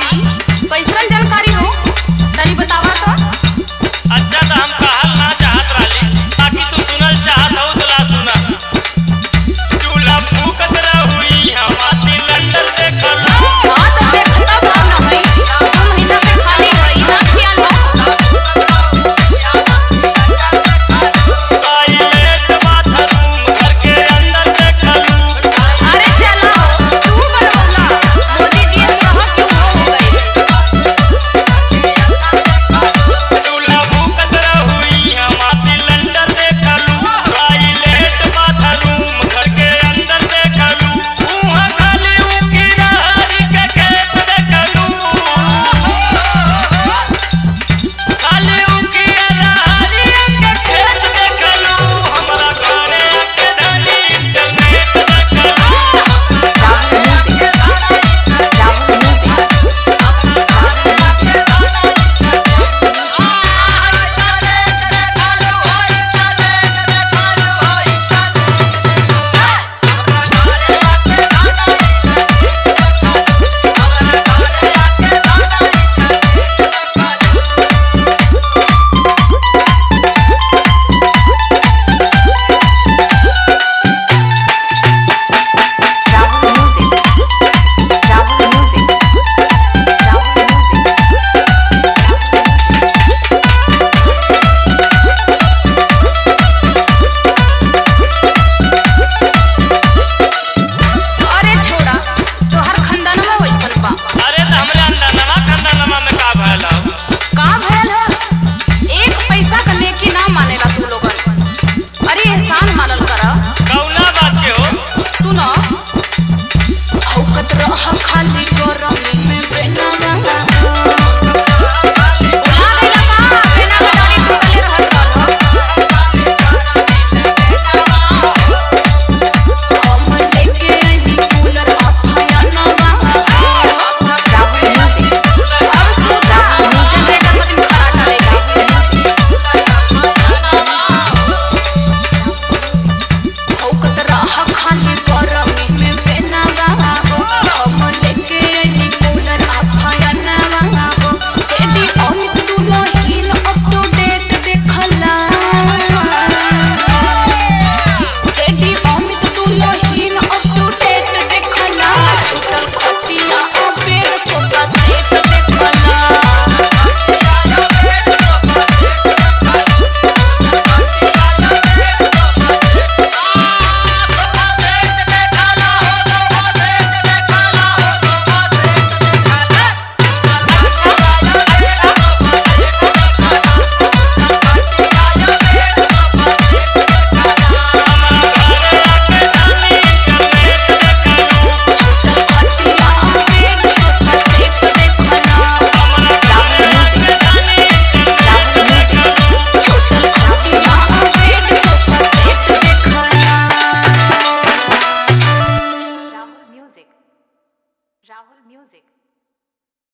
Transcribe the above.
जानकारी कैसन जानकारी हो तनी बतावा तो अच्छा तो हम कहल ना चाहत रहली बाकी तू सुनल चाहत हो तो ला सुना चूल्हा फूकत रहुई हमारी लंदन देखल हाँ तो देखता भाव ना है दो महीना से खाली है ना खियाल हो टॉयलेट बाथरूम घर के अंदर देखलू अरे चला तू बनवला मोदी जी से रहा क्यों हो गई चूल्हा फूकत रहुई हमारी लंदन देखलू टॉयलेट बाथरूम घर के अंदर देखलू उहाँ खाली उनकी नहरी के खेत देखलू खाली उनकी नहरी के खेत देखलू हमरा घरे के धनी इंटरनेट देखलू अरे छोड़ा तोहर खानदानवा वैसन बा अरे तो हमरे अंदर नवा खंडनमा में का भयल हो का भयल है एक पैसा का नेकी ना मानेला तू लोगन अरे एहसान मानल कर कौना बात के हो सुनो हौकत रह खाली गरम में बेना रहा बुला गइला का बेना बेदारी टूटले रहत रहल हम लेके आइनी कूलर अफाया ना अब सुधा जनरेटर मतीन खराटा हौकत रह खाली गरम में बेना रहा हम लेके आइनी कूलर अफाया ना जेडी अमित तू रहील अप टू डेट देखला जेडी अमित तू रहील अप टू डेट देखला छूटल खटिया अबेर सोफा सेट देखला Rahul Music. Rahul Music.